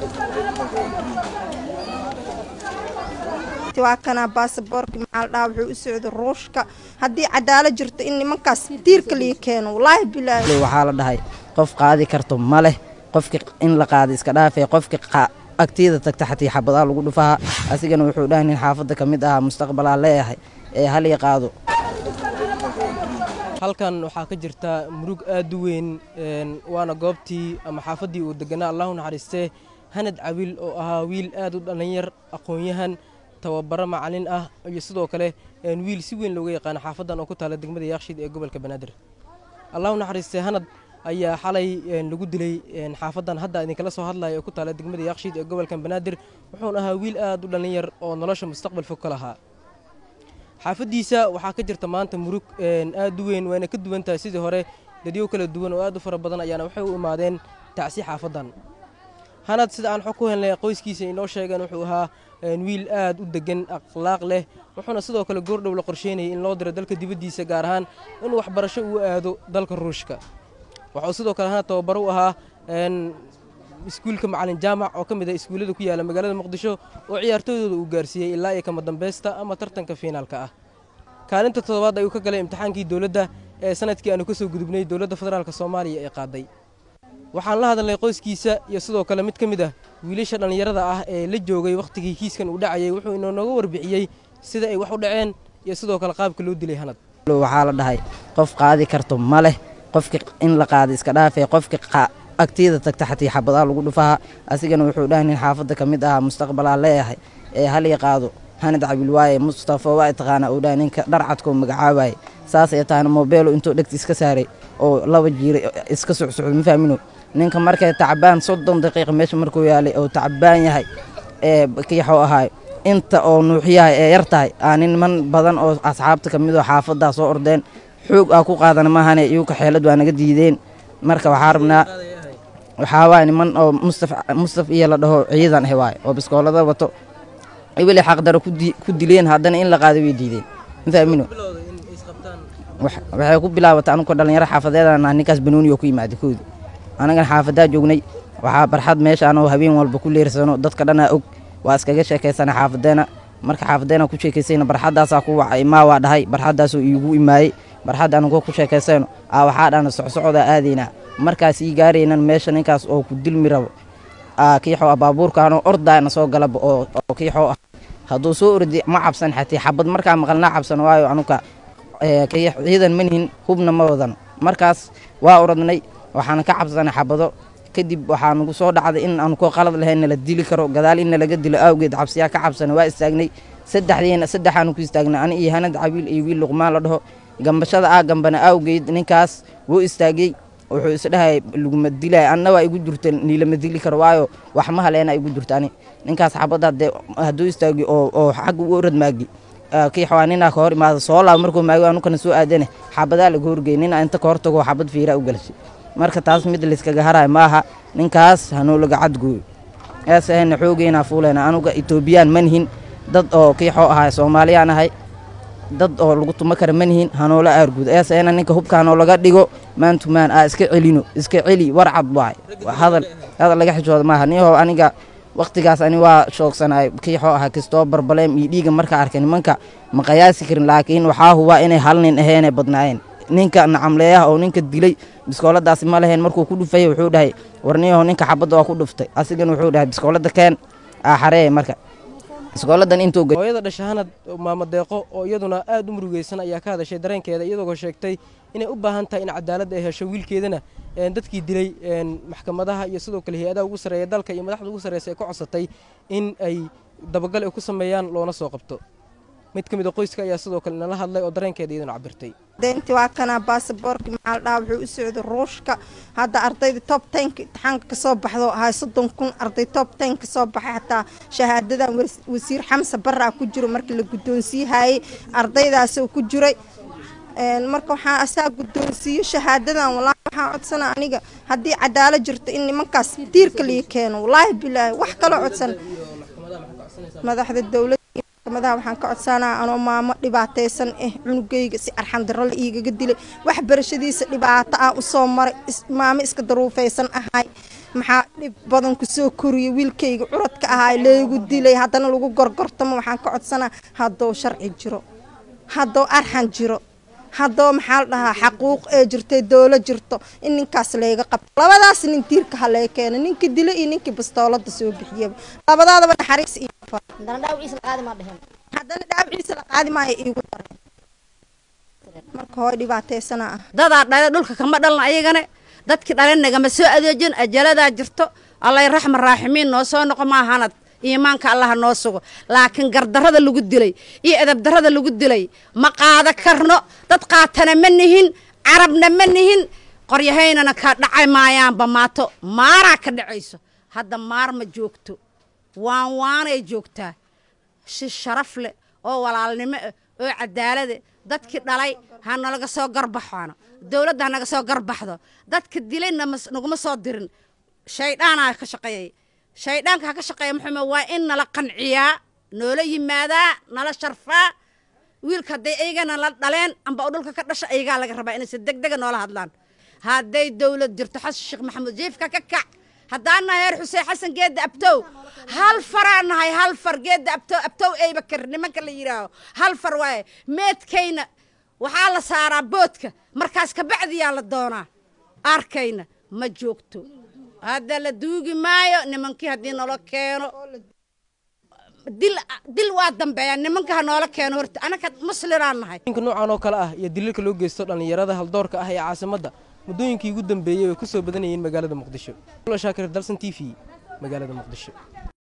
waa kanaa baasaboorka maxaa la dhahaa wuxuu u socda ruushka haddii cadaalad jirto in nimankaas tiirka lii keeno wallaahi bilaahi waxaa la dhahay qof qaadi karto ma leh qofki in la qaada iska dhaafee qofki agtiyada tagta xatii xabadaa lagu dhufaha asigana wuxuu dhahay nin xaafadda ka mid ahaa mustaqbalaa leeyahay ee halii qaado halkan waxaa ka jirta murug aad u weyn waana goobtii ama xaafaddii uu deganaa allahu naxariistee hanad cawiil oo ahaa wiil aad u dhallinyar aqoon-yahan tababaro macalin ah iyo sidoo kale wiil si weyn looga yaqaano xaafaddan oo ku taala degmada yaaqshiid ee gobolka banaadir allahu naxariistee hanad ayaa xalay lagu dilay xaafaddan hadda idinkala soo hadlaya oo ku taala degmada yaaqshiid ee gobolka banaadir wuxuuna ahaa wiil aad u dhallinyar oo nolosha mustaqbal fog ka lahaa xaafaddiisa waxaa ka jirta maanta murug aad u weyn wayna ka duwan tahay sidii hore dadyo kala duwan oo aad u fara badan ayaana waxay u imaadeen tacsi xaafaddan hanad sida aan xog ku helnay qoyskiisa inoo sheegeen wuxuu ahaa wiil aad u degan akhlaaq leh wuxuuna sidoo kale goordhow la qorsheynayay in loo diro dalka dibaddiisa gaar ahaan in waxbarasho uu aado dalka ruushka wuxuu sidoo kale hanad tababaro u ahaa iskuulka macalin jaamac oo ka mid ah iskuullada ku yaala magaalada muqdisho oo ciyaartooydooda uu gaarsiiyey ilaa iyo kama dambaysta ama tartanka fiinaalka ah kaalinta toddobaad ayuu ka galay imtixaankii dowladda ee sanadkii aanu ka soo gudubnay dowladda federaalk soomaaliya ee qaaday waxaan la hadalnay qoyskiisa iyo sidoo kale mid ka mid ah wiilasha dhallinyarada ah ee la joogay wakhtigii kiiskan uu dhacayay wuxuu inooga warbixiyey sida ay wax u dhaceen iyo sidoo kale qaabka loo dilay hanad waxaa la dhahay qof qaadi karto ma leh qofki in la qaada iska dhaafee qofki agtiyada tagta xatii xabadaa lagu dhufaha asigana wuxuu dhahay nin xaafadda ka mid ahaa mustaqbalaa leeyahay ee halii qaado hanad cabil waaye mustafa waa taqaanaa uu dhahay ninka dharcadkoo magacaabaye saas ay tahana moobeelo intuu dhegta iska saaray oo laba jiira iska socsocdo ma fahmino ninka markay tacbaan soddon daqiiqa meesha markuu yaalay oo tacbaan yahay ee kiixoo ahaay inta oo nuuxyahay ee yar tahay aa niman badan oo asxaabta ka midoo xaafaddaa soo ordeen xoog aa ku qaadana maahane iyuka xeelad waa naga diideen marka waxaa rabnaa waxaa waay niman oo mustaf mustaf iyo la dhaho ciidan ah waay oo biskoolada wato weli xaqdaro ku dileen haddana in la qaado way diideen ma fahmino waxay ku bilaabatay anugu dhalinyaro xaafadeedana ninkaas banooni oo ku yimaada koodi anagan xaafadaa joognay waxaa barxad meeshaan oo habeen walba ku leersano dadka dhanaa og waa iskaga sheekaysana xaafadeena marka xaafadeena ku sheekaysayna barxaddaasaa ku wacay maa waa dhahay barxaddaasoo iigu imaayey barxadda anugoo ku sheekaysayno aa waxaa dhana socsocdaa aadaynaa markaas ii gaaraynan meesha ninkaas oo ku dilmi rabo kiixoo baabuurkaanoo ordaana soo galaba oo kiixoo ah hadduu soo ordi ma cabsan xatii xabad markaa maqalnaa cabsan waayo anuka ciidan manihin hubna ma wadano markaas waa oradnay waxaana ka cabsanay xabado kadib waxaa nagu soo dhacday in aanu koo qalad lahayn nala dili karo gadaal in nalaga dilo awgeed cabsiyaa ka cabsana waa istaagnay saddexdiina saddexaanu ku istaagnay ani iyo hanad cabiil iyo wiil luqmaan la dhaho gambashada aa gambana awgeed ninkaas wuu istaagay wuxuu isdhahay laguma dilay anna waa igu jirta niilama dili karo waayo wax ma haleena igu jirta ani ninkaas xabadda dee hadduu istaagi oo oo xagga u orad maagi kii xawaa ninaa ka hor imaada soo laab markuu maagi anukana soo aadane xabadaa laga horgey nina inta ka hortago xabad fiiraa u galashay marka taas mid layskaga harayo maaha ninkaas hanoo laga cadgooyo ees ahayna xoogeynaa fuuleyna anuga etoobiyaan manihin dad oo kiixoo ahay soomaaliyaan ahay dad oo lagu tuma kara manihin hanoola aarguud ees ahayna ninka hubkaanoo laga dhigo maantumaan aa iska celino iska celi warcad waay hadal hadal laga xishooda maaha niyahow aniga wakhtigaas ani waa shoogsanaay kiixoo ahaa kistoo barbaleem iyo dhiiga markaa arkay nimanka ma qayaasi karin laakiin waxaa hubaa inay hal nin aheenay badnaayeen ninka nacamleeyaha oo ninka dilay biskooladaasi ma lahayn markuu ku dhufay wuxuu dhahay warniyaho ninka xabadda waa ku dhuftay asigana wuxuu dhahay biskoolada keen aa xareeye marka biskooladan intuu hooyada dhashahanad maamo deeqo oo iyaduna aad u murugeysan ayaa ka hadashay dareenkeeda iyadoo sheegtay inay u baahan tahay in cadaalad ay hesho wiilkeedana dadkii dilay maxkamadaha iyo sidoo kale hay-adaha ugu sarreeya dalka iyo madaxda ugu sarreysa ay ka codsatay in ay dabagal ay ku sameeyaan loona soo qabto mid ka mid a qoyska ayaa sidoo kale inala hadlay oo dareenkeeda iyaduna cabirtay deynti waa kanaa baasaboorka maxaa la dhahaa wuxuu u socda ruushka hadda ardayda top tenka imtixaanka kasoo baxdo ahay soddon kun arday top ten kasoo baxay xataa shahaadadan wasiir xamse baraa ku jiro markii la guddoonsiihayey ardaydaasoo ku jiray marka waxaa asaa guddoonsiiyo shahaadadan walaahi waxaan codsana aniga haddii cadaalad jirto in nimankaas tiirka lii keeno walaahi bilaahi wax kaloo codsan madaxda dowladda maxkamadaha waxaan ka codsanaa anoo maamo dhibaataysan ah cunugayga si arxandaro la iigaga dilay waxbarashadiisa dhibaato ah usoo maray maamo iska daruufaysan ahay maxaa dhib badan kusoo koriyay wiilkayga curadka ahaa leegu dilay haddana lagu gorgortamo waxaan ka codsanaa haddou sharci jiro haddou arxan jiro haddoo maxaa la dhahaa xaquuq ee jirtay doolo jirto in ninkaas layga qabto labadaas nin tiirka ha lee keena ninkii dilo iyo ninkii bastoolada soo bixiyaba labadaadaba naxariis iyo haddana dhaawiciisa la qaadi maayo iigu dareen marka hooy dhibaataysana ah dadaa dhale dhulka kama dhalan ayagana dadkii dhale nagama soo adeejin ajaladaa jirto allay raxma raaximiin noo soo noqo maahanad iimaanka allaha noo sugo laakiin gardarrada lagu dilay iyo edabdarrada lagu dilay ma qaada karno dad qaatana ma nihin carabna ma nihin qoryahaynana ka dhacay maayaanba maato maaraa ka dhacayso hadda maar ma joogto waan waanay joogtaa si sharaf leh oo walaalnimo ah oo cadaalade dadkii dhalay ha nalaga soo garbaxono dowladda ha naga soo garbaxdo dadka dilay naguma soo dirin shaydhaanaa ka shaqeeyay shaydhaanka ha ka shaqeeya muxuume waa in nala qanciyaa noola yimaadaa nala sharfaa wiilka hadday aygana la dhaleen amba oo dhulka ka dhasha aygaa laga rabaa inay si deg dega noola hadlaan hadday dowlad jirto xasan sheekh maxamuud jiifka ka kac haddaan nahay heer xuseen xasan geedda abtow hal faraan nahay hal far geedda abtow abtow eybakar nimanka la yidhaaho hal far waaye meedkayna waxaa la saaraa boodka markaas kabacdiyaa la doonaa arkayna ma joogto hadda la duugi maayo nimankii haddii nolo keeno dil dil waa dambeeya nimanka ha noola keeno horta anaka muslinaan nahay ninka noocan oo kale ah iyo daliilka loo geysto dhallinyarada haldoorka ah ee caasimadda muddooyinkii ugu dambeeyey way ku soo badanayeen magaalada muqdisho shaakir dalsan t v magaalada muqdisho